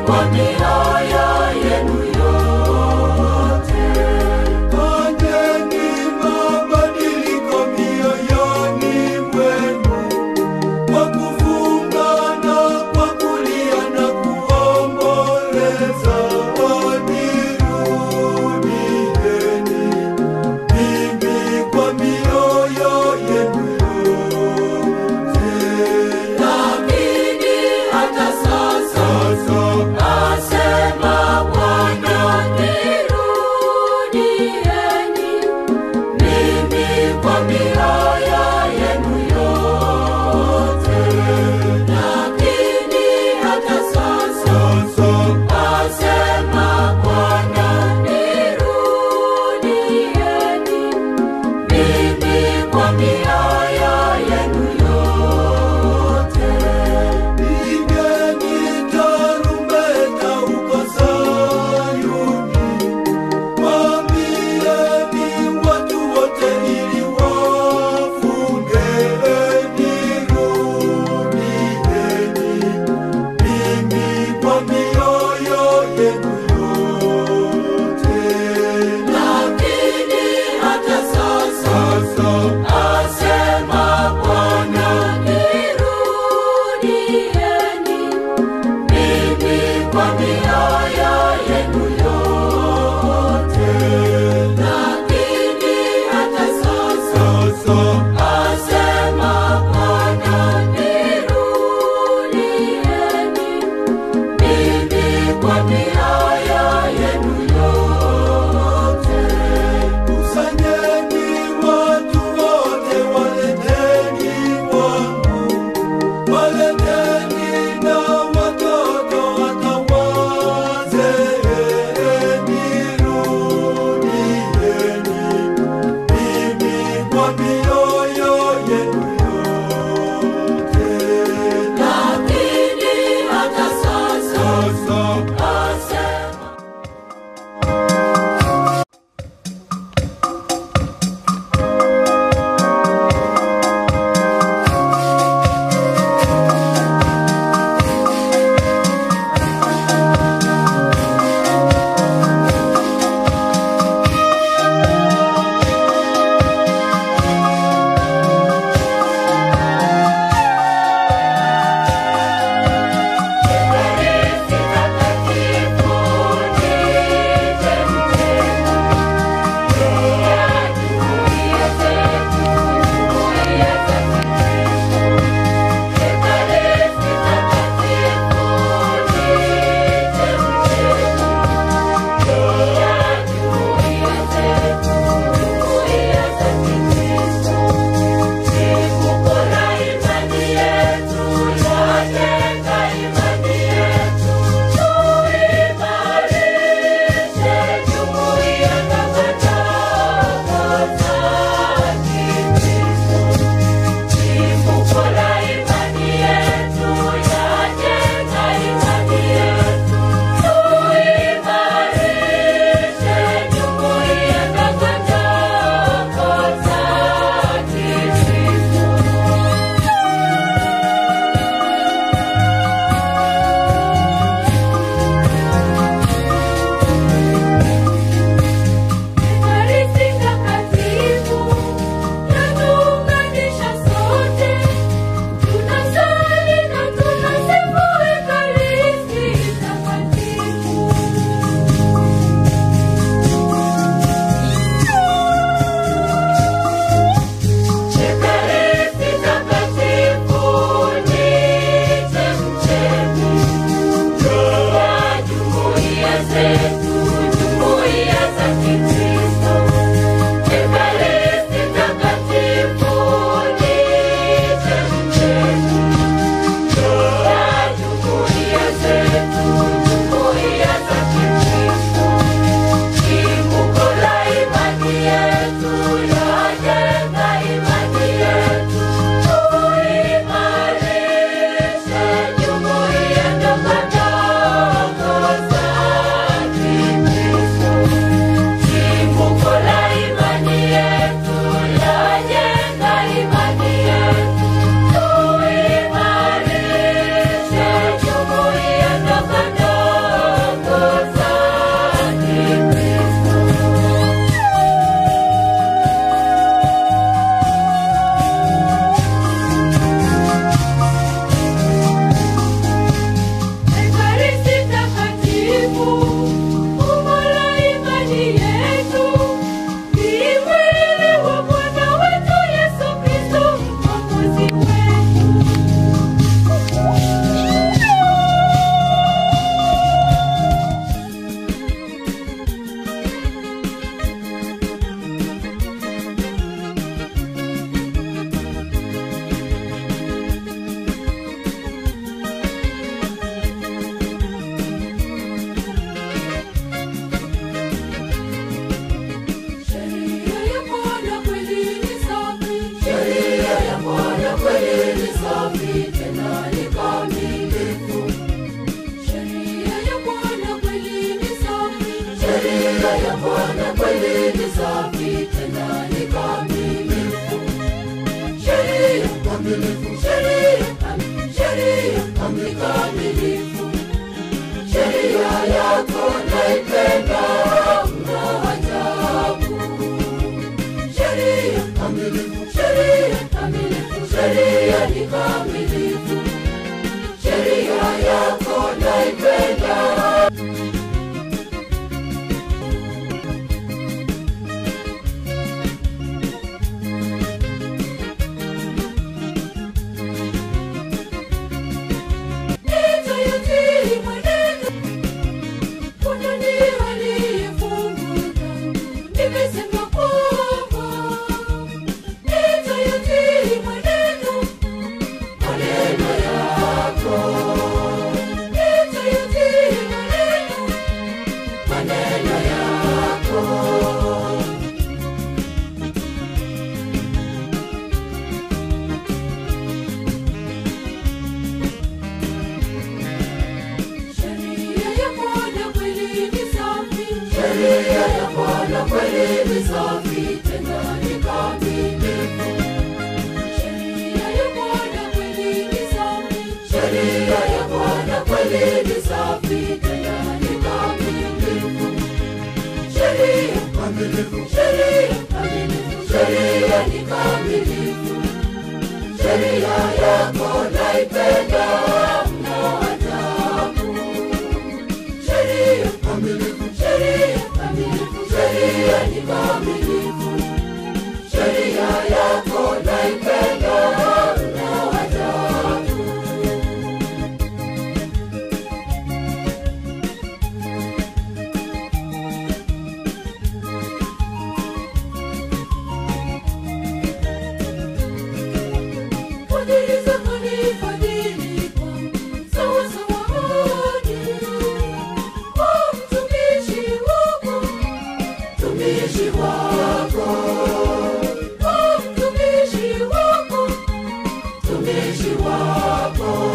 kwa mioyo yenu yote. Fanyeni mabadiliko mioyoni mwenu kwa kufunga na kwa kulia na kuomboleza. Nirudieni mimi kwa mioyo yenu yote. Lakini hata sasa Sasa asema Bwana, nirudieni mimi kwa mioyo yenu yote. Lakini hata sasa sasa asema Bwana, nirudieni mimi kwa mioyo yenu yote. Pigeni tarumbeta huko Sayuni, waambieni watu wote ili wafunge. Nirudieni mimi kwa mioyo yenu yote. Lakini hata sasa Sasa asema Bwana, nirudieni mimi kwa mioyo yenu yote. Lakini hata sasa sasa asema Bwana, nirudieni mimi kwa mioyo yenu yote. Kusanyeni watu wote, waleteni kwangu, waleteni na watoto hata wazee. Nirudieni mimi kwa mioyo yenu yote. Lakini hata sasa Sasa asema Fanyeni kamilifu, sheria yako naipenda. Nitayatii mwenendo, kuna ndiye aliyefungwa dhambi. Nimesema kwamba nitayatii mwenendo, maneno yako. Nitayatii maneno, maneno yako. Sheria ya Bwana kweli ni safi, sheria ya Bwana kweli ni safi, tena ni kamilifu. Sheria ya Bwana kweli ni safi, sheria ya Bwana kweli ni safi, tena ni kamilifu. Sheria kamilifu, sheria kamilifu, sheria ni kamilifu. Sheria yako naipenda mno ajabu. Sheria kamilifu, sheria kamilifu, sheria ni kamilifu. Sheria yako naipenda mno ajabu. Fadhili zako ni fadhili kwangu, sawa sawa hadi kwa mtumishi wako, mtumishi wako, kwa mtumishi wako, mtumishi wako.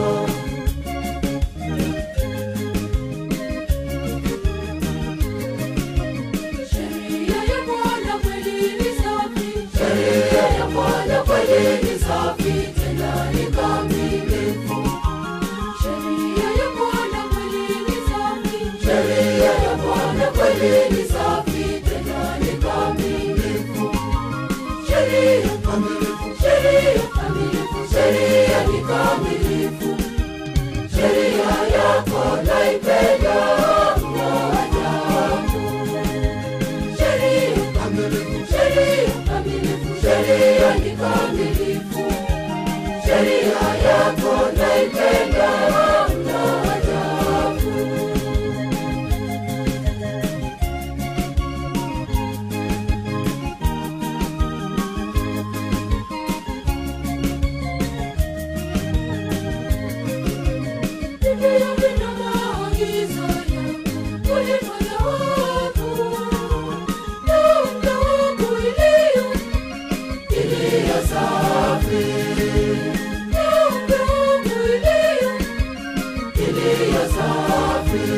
Sheria ya Bwana kweli ni safi, sheria ya Bwana kweli ni safi, tena ni kamilifu. Sheria ya Bwana kweli ni safi, sheria ya Bwana kweli ni safi, tena ni kamilifu. Sheria kamilifu, sheria kamilifu, sheria ni kamilifu. Sheria yako naipenda mno ajabu. Sheria kamilifu, sheria kamilifu, sheria ni kamilifu. Sheria yako naipenda mno ajabu. Biblia ina maagizo yako, ulifanya wako na muda wangu iliyo iliyo safi, na muda wangu iliyo iliyo safi.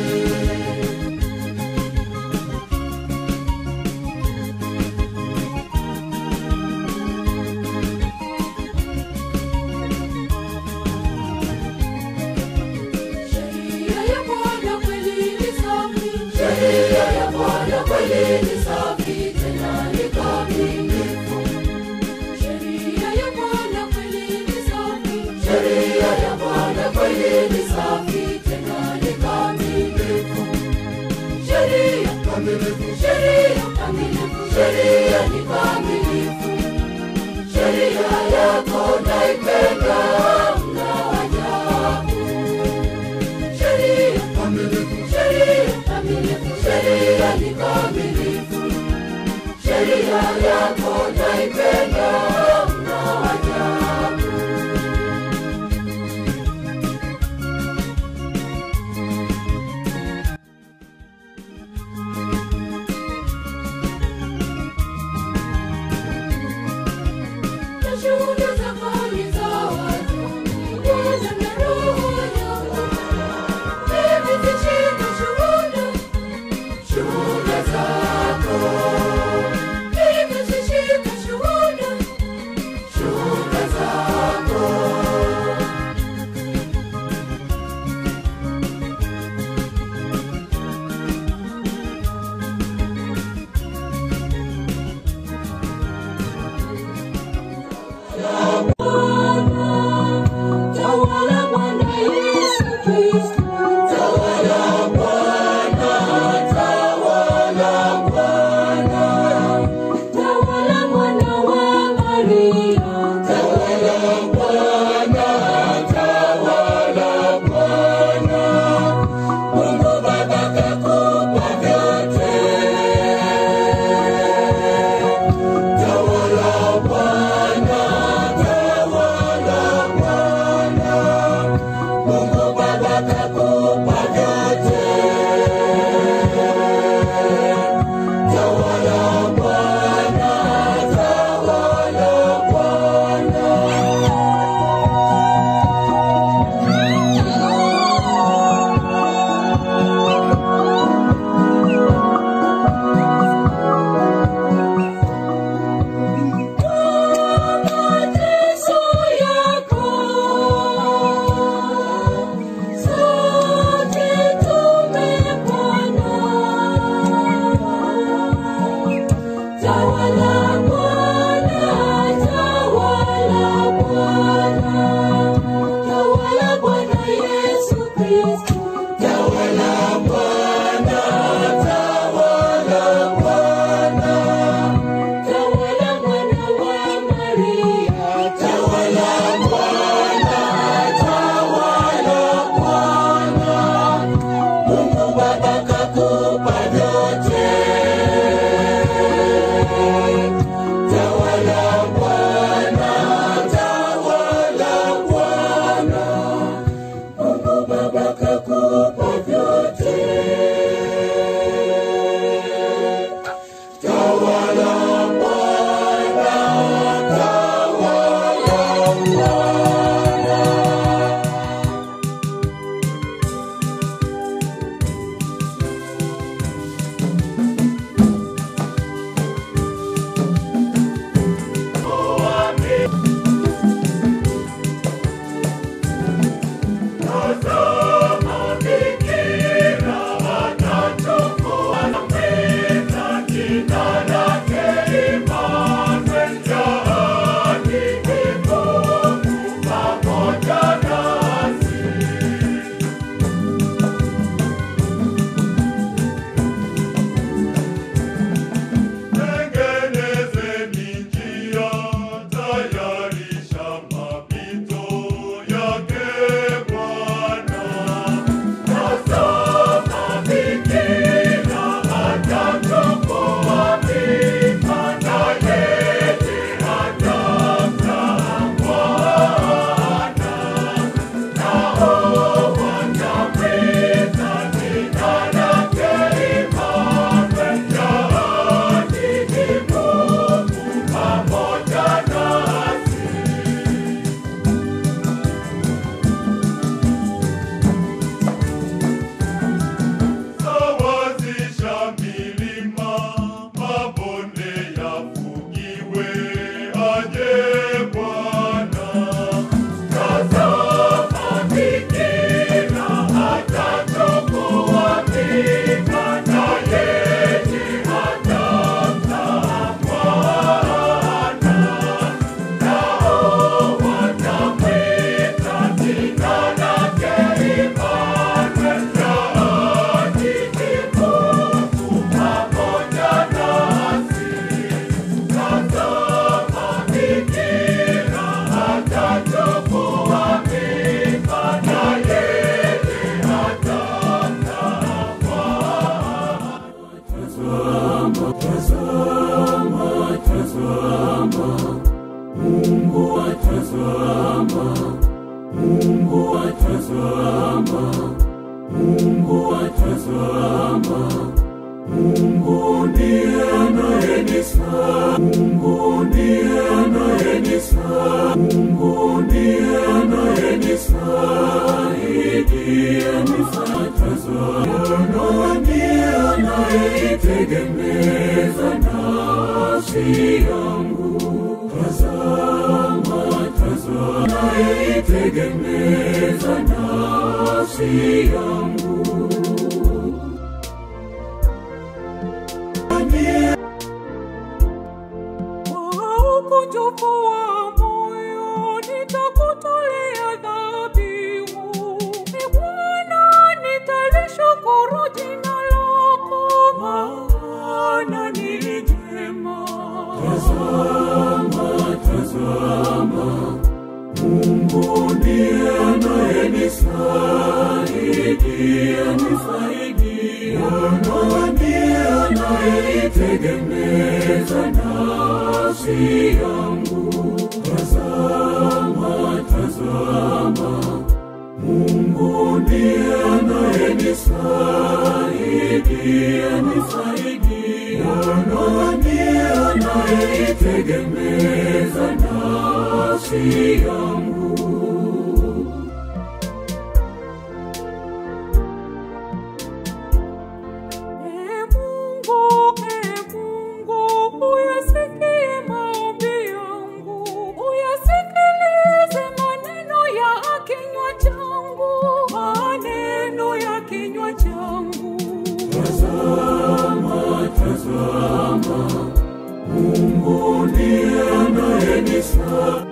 Sheria ya Bwana kweli ni safi, sheria ya Bwana kweli ni safi, tena ni kamilifu. Sheria ya Bwana kweli ni safi, sheria ya Bwana kweli ni safi, tena ni kamilifu. Sheria kamilifu, sheria kamilifu, sheria ni kamilifu. Sheria yako naipenda mno ajabu. Sheria kamilifu, sheria kamilifu, sheria ni kamilifu. atazama, Mungu atazama, Mungu atazama, Mungu ndiye anayenisa, Mungu ndiye anayenisa, Mungu ndiye anayenisaidia nifatazama, ndiye anayeitegemeza nafsi yangu. Tazama, tazama, anayeitegemeza nafsi yangu. Ndiye Kwa ukunjufu wa moyo nitakutolea dhabihu. Ee Bwana, nitalishukuru jina lako, maana ni jema. Tazama, tazama, Mungu ndiye anayenisaidia, nisaidia, na ndiye anayeitegemeza nafsi yangu. Tazama, tazama, Mungu ndiye anayenisaidia, nisaidia, na ndiye anayeitegemeza nafsi yangu. Ee Mungu, Ee Mungu, uyasikie maombi yangu, uyasikilize maneno ya kinywa changu, maneno ya kinywa changu. Tazama, tazama, Mungu ndiye anayenisa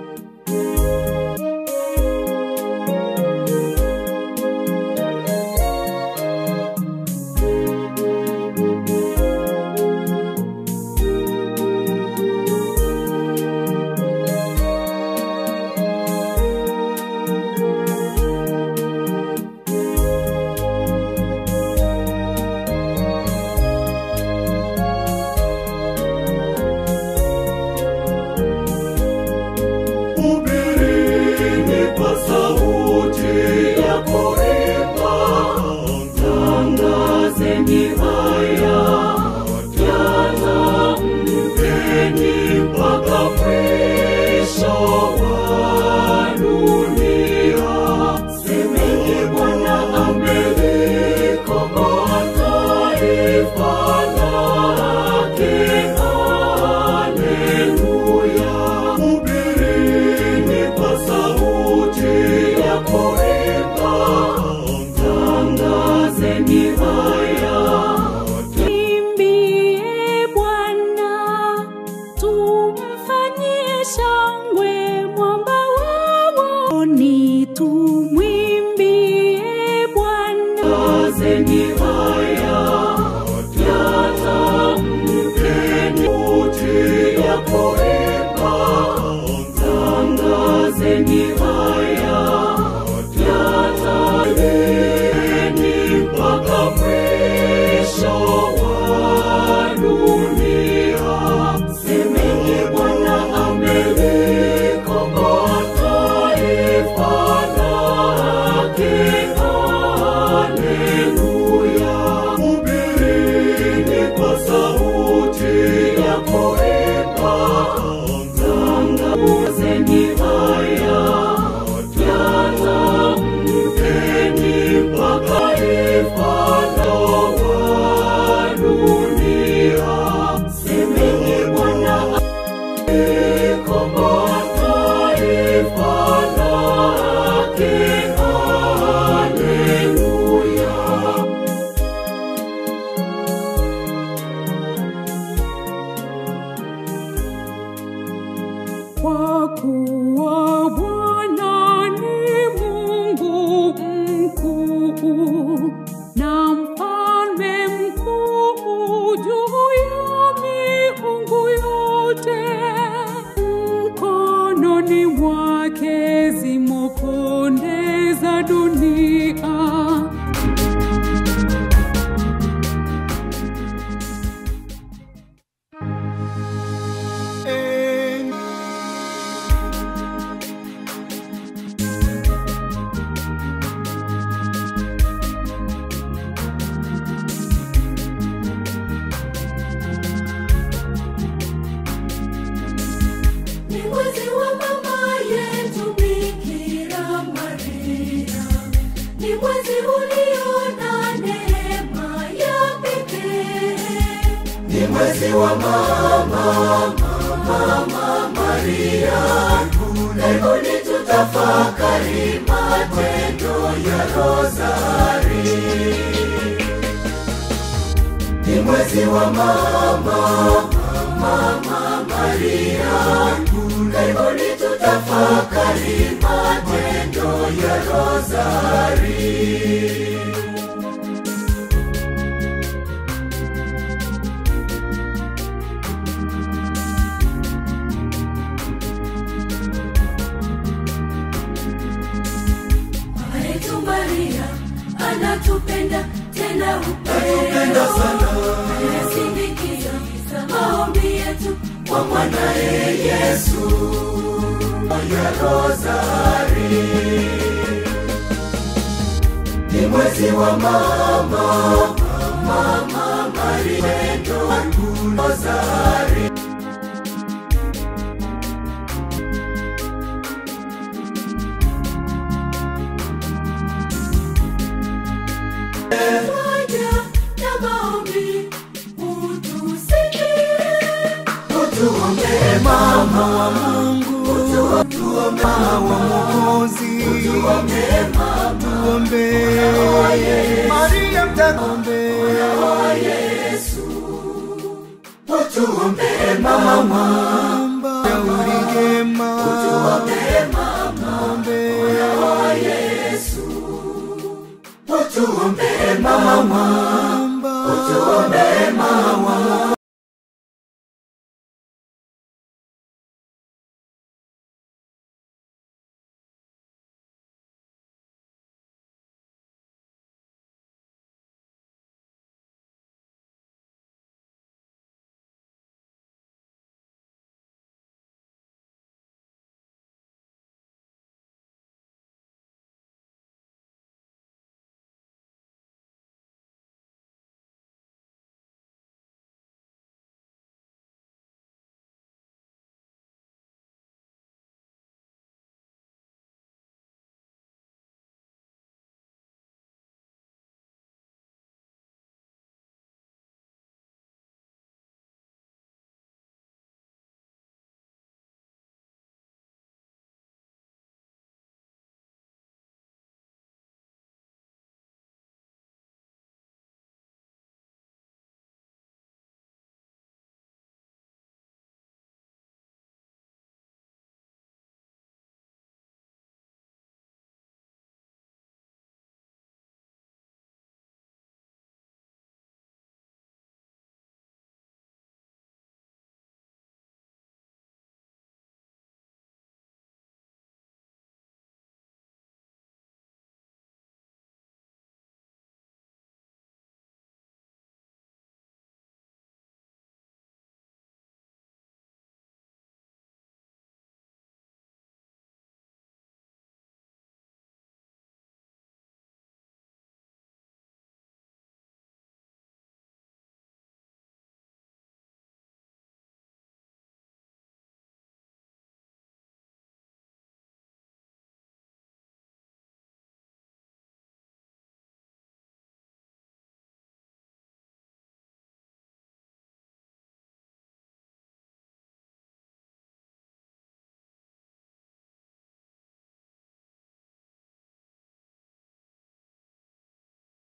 Hubirini kwa sauti ya kuimba, tangazeni haya, yatamkeni mpaka mwisho wa dunia. Semeni Bwana amelikomboa taifa lake, haleluya. Hubirini kwa sauti ya kuimba, tangazeni haya, Imbie Bwana, tumfanyie shangwe mwamba wa ni tumwimbie Bwana. tangazeni haya, yatamkeni sauti ya kuimba, tangazeni haya, yatamkeni mpaka mwisho wa dunia. Semeni Bwana amelikomboa taifa lake, haleluya. mwezi wa mama mama Maria, karibuni tutafakari matendo ya Rozari. Ni mwezi wa mama mama Maria, karibuni tutafakari matendo ya Rozari. Yesu Maria anatupenda tena Anatupenda sana. anasindikiza maombi yetu kwa mwanaye Yesu ya Rozari. Ni mwezi wa mama mama Maria ndo Rozari. moja na maombi utusikie Utuombee mama wa Mungu, Tuombe mama wa Mwokozi, utuombee mama tuombe Maria mtakombe, wa Yesu. Utuombee mama